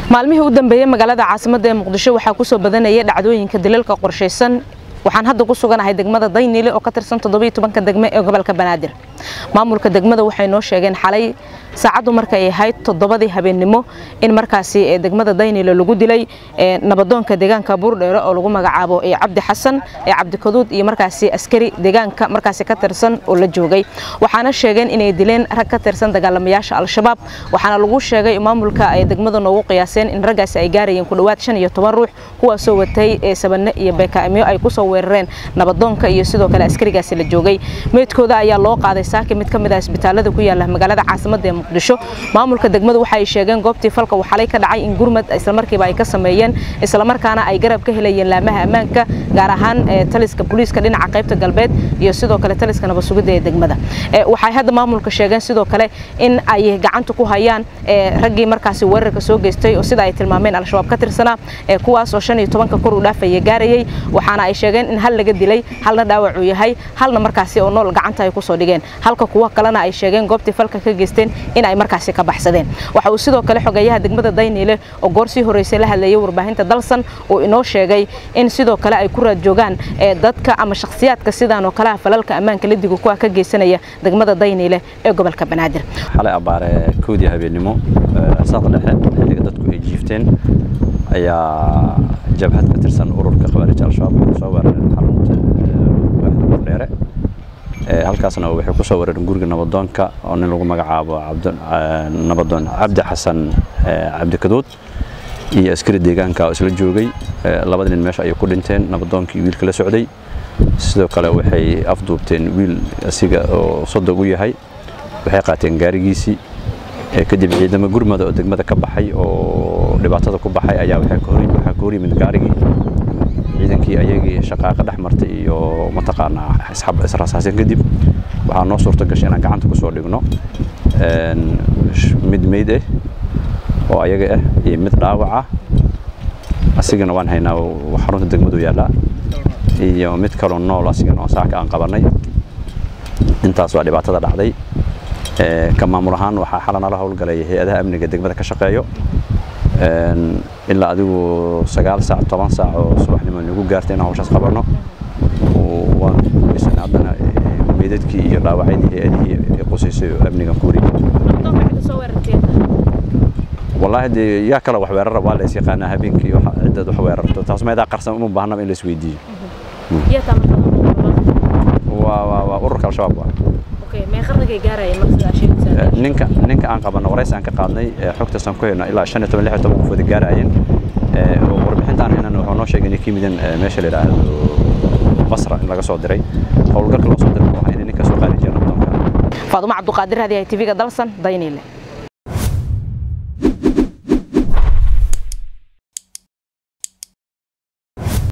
maalmihii u dambeeyey magaalada caasimadda ee muqdisho waxaa ku soo badanayay dhacdooyinka dilalka qorshaysan waxaan hadda ku suganahay degmada dayniile oo ka tirsan toddobiyo tobanka degme ee gobolka banaadir maamulka degmada waxay noo sheegeen xalay saacaddu markay ahayd toddobadii habeennimo in markaasi degmada dayniile lagu dilay nabadoonka deegaanka buurdheere oo lagu magacaabo cabdi xasan cabdikaduud iyo markaasi askari deegaanka markaasi ka tirsan oo la joogay waxaana sheegeen inay dileen rag ka tirsan dagaalamayaasha al-shabaab waxaana lagu sheegay maamulka ay degmada noogu qiyaaseen in raggaasi ay gaarayeen ku dhowaad shan iyo toban ruux kuwaasoo watay sabane iyo beekaamyo ay kusoo weerareen nabadoonka iyo sidoo kale askarigaasi la joogay meydkooda ayaa loo qaaday saaki mid ka mid ah isbitaalada ku yaala magaalada caasimadda ee muqdisho maamulka degmadu waxa ay sheegeen goobtii falka waxalay ka dhacay in gurmad islamarkiiba ay ka sameeyeen islamarkaana ay garab ka helayeen laamaha ammaanka gaar ahaan taliska booliiska dhinaca qaybta galbeed iyo sidoo kale taliska nabadsugidda ee degmada waxay hadda maamulka sheegeen sidoo kale in ay gacanta ku hayaan raggii markaasi weerarka soo geystay oo sida ay tilmaameen al-shabaab ka tirsanaa kuwaas oo shan iyo tobanka kor u dhaafaya gaarayay waxaana ay sheegeen in hal laga dilay halna dhaawac uu yahay halna markaasi oo nool gacanta ay kusoo dhigeen halka kuwa kalena ay sheegeen goobtii falka ka geysteen in ay markaasi ka baxsadeen waxa uu sidoo kale xogeeyaha degmada dayniile oo goor sii horeysay la hadlayay warbaahinta dalsan uu inoo sheegay in sidoo kale ay ku raad joogaan dadka ama shakhsiyaadka sidaan oo kaleha falalka ammaanka ladiga kuwa ka geysanaya degmada dayniile ee gobolka banaadir xalay abaare koodii habeennimo saaq dhexe xilliga dadku ay jiifteen ayaa jabhad ka tirsan ururka khawaarij al-shabaab waxay soo weerareen xarunta waaxda burdheere halkaasna waxay ku soo weerareen guriga nabadoonka oo nin lagu magacaabo nabadoon cabdi xasan cabdikaduud iyo askari deegaanka oo isla joogay labada nin meesha ayay ku dhinteen nabadoonkii wiilka la socday sidoo kale waxay afduubteen wiil asiga oo sodog u yahay waxay qaateen gaarigiisii kadib ciidamo gurmada oo degmada ka baxay oo dhibaatada ku baxay ayaa waxaa ka hor yimid gaarigii ciidankii ayagii shaqaaqa dhex martay iyo mataqaanaa israasaasin kadib waxaa noo suurto gashay inaan gacanta ku soo dhigno mid meyd ah oo ayaga ah iyo mid dhaawac ah asigana waan haynaa xarunta degmadu yaallaa iyo mid kaloo nool asigana oo saaka aan qabanay intaas waa dhibaatada dhacday ka maamul ahaan waxaa xala nala howlgalay hay-adaha amniga degmada ka shaqeeyo ilaa adigu sagaal saac toban saac oo subaxnimo nagu gaartay inaan hawshaas qabanno waan guulaysanay haddana meydadkii iyo dhaawacyadii hay-adihii ay qusaysay oo amnigan ku wareegay wallaahi dee yaa kale wax weerara waa la is yaqaanaa habeenkii ciddaad wax weerarto taas meedaa qarsan uma baahnaba in la isweydiiyo waa ururka al-shabaab waa ninka ninka aan qabanno warays aan ka qaadnay xogtaasaan ku hayno ilaa shan iyo toban lix iyo toban qofood gaarayeen warbixintaan haynan wuxuu noo sheegay inay ka yimideen meesha la yidhaahdo basra in laga soo diray howlgalka loo soo diray waxaa inay ninka soo qaadi jireen nabdoonka faadumo cabduqaadir hadi hay tv-ga dalsan dayniile